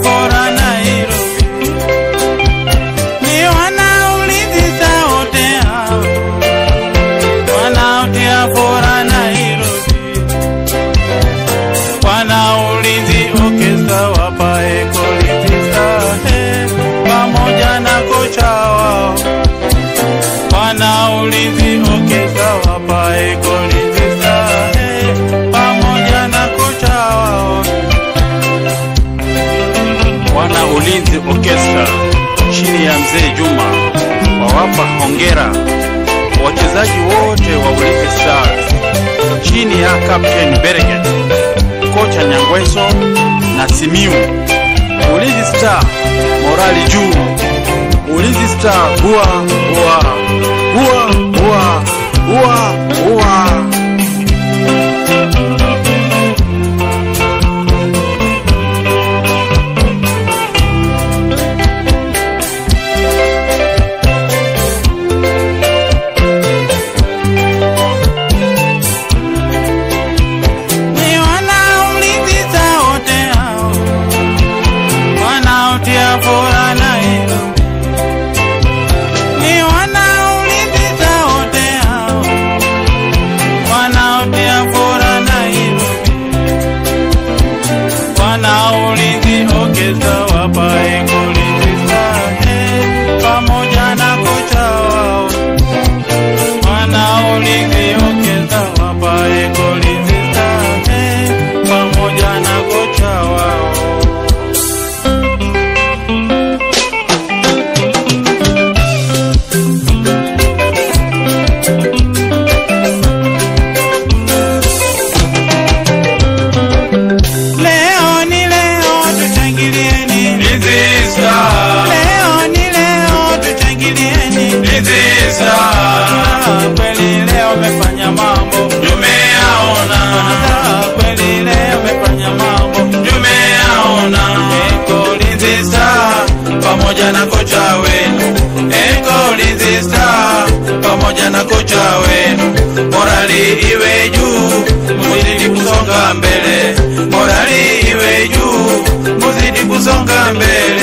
fora Nairobi, ni wanaulizi wote hao wanaotia fora Nairobi, wanaulizi okesa wapae kolitisa he, pamoja na kocha wao wanaulizi okesa wapae kolitisa he, pamoja na kocha wao wana ulinzi orchestra chini ya mzee Juma wawapa hongera wachezaji wote wa Ulinzi Stars chini ya Captain Berget, kocha Nyangweso na Simiu. Ulinzi Star morali juu, Ulinzi Star bua bua bua bua bua bua. ni wanaulizi wote hao wanaotia fora Nairobi, ni wanaulizi wote hao wanaotia fora Nairobi, wanaulizi okeza wapae kulizi sahe pamoja na kocha wao wanaulizi okeza wapae kulizi sahe pamoja na kocha wao Leo ni leo tushangilieni, Ulinzi Star, leo ni leo tushangilieni. Ulinzi Star, Ah, Kweli leo umefanya mambo, tumeyaona, Ah, kweli leo umefanya mambo. tumeyaona. Eko Ulinzi Star pamoja na kocha wenu, Eko Ulinzi Star pamoja na kocha wenu, morali iwe juu, muzidi kusonga mbele, morali iwe juu, muzidi kusonga mbele.